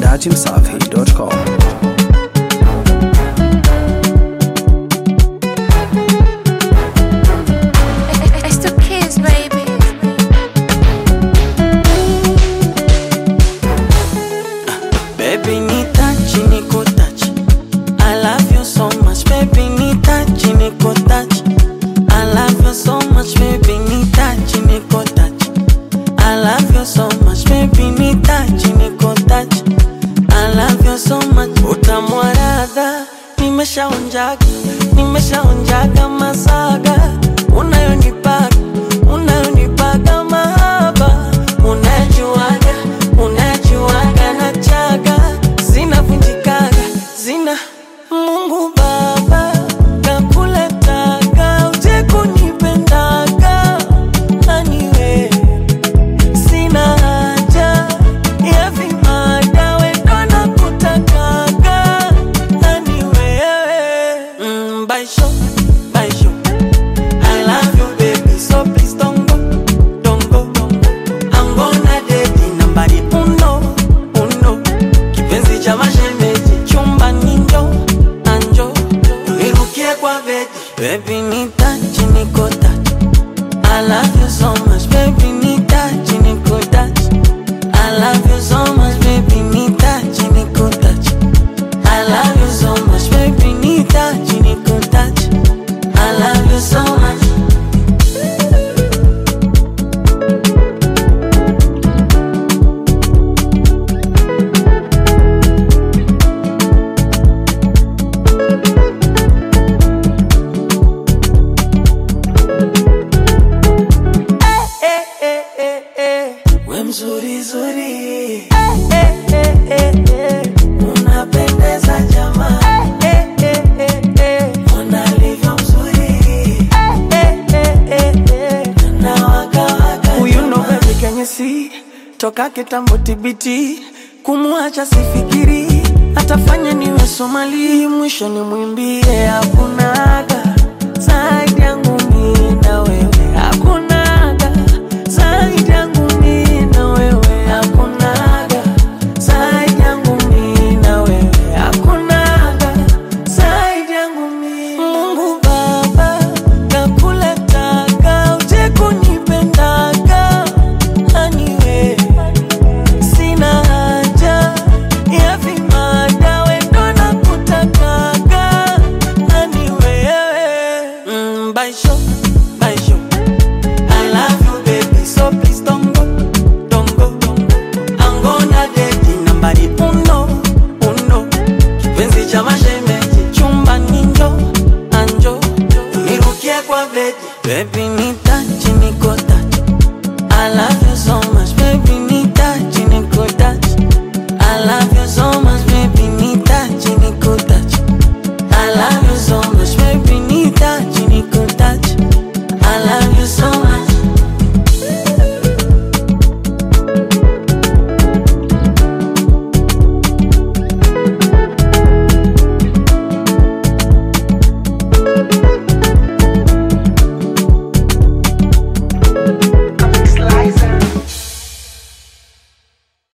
datimsafi.com. It's the kids, baby. Baby ni touch, niko touch. I love you so much, baby ni touch, niko touch. I love you so much, baby ni touch, niko touch. I love you so much, baby ni touch, niko touch. I love you so much. Utamu wa ladha nimeshaonjaga, nimeshaonjaga masaga unayonipaga, unayonipaga mahaba unajuaga, unajuaga na chaga zinavunjikaga, zina Mungu Baba kakuletaga uje kunipendaga aniwe sina haja ya vimada wendo na kutakaga ani wewe mm, baisho baisho I love you baby so please don't go don't go I'm gonna date nambari uno uno kipenzi cha mashemeji chumba ninjo anjo nirukie kwa bedi baby ni touch niko touch I love you so much, baby, ni touch, niko touch. I love you so much, baby, ni touch, niko touch. I love you so much, baby, ni touch, niko touch. I love you so much. Eh, eh, eh, eh. We mzuri zuri eh, eh, eh, eh, eh. Unapendeza jamaa eh, eh, eh, eh. Ona alivyo mzuri eh, eh, eh, eh. Na waka waka Huyu ndo baby can you see Toka kitambo tibiti Kumuacha sifikiri Atafanya niwe Somali Mwisho ni mwimbie Hakunaga Zaidi yangu mimi na wewe Hakunaga Zaidi yangu mimi na wewe Hakunaga Zaidi yangu mimi na wewe Hakunaga Zaidi yangu mimi Mungu Baba Kakuletaga Uje kunipendaga Aniwe Sina haja ya vimada wendo na kutakaga ani wewe mm, baisho baisho I love you baby so please don't go don't go I'm gonna date nambari uno uno kipenzi cha mashemeji chumba ninjo anjo nirukie kwa bedi baby ni touch niko touch I love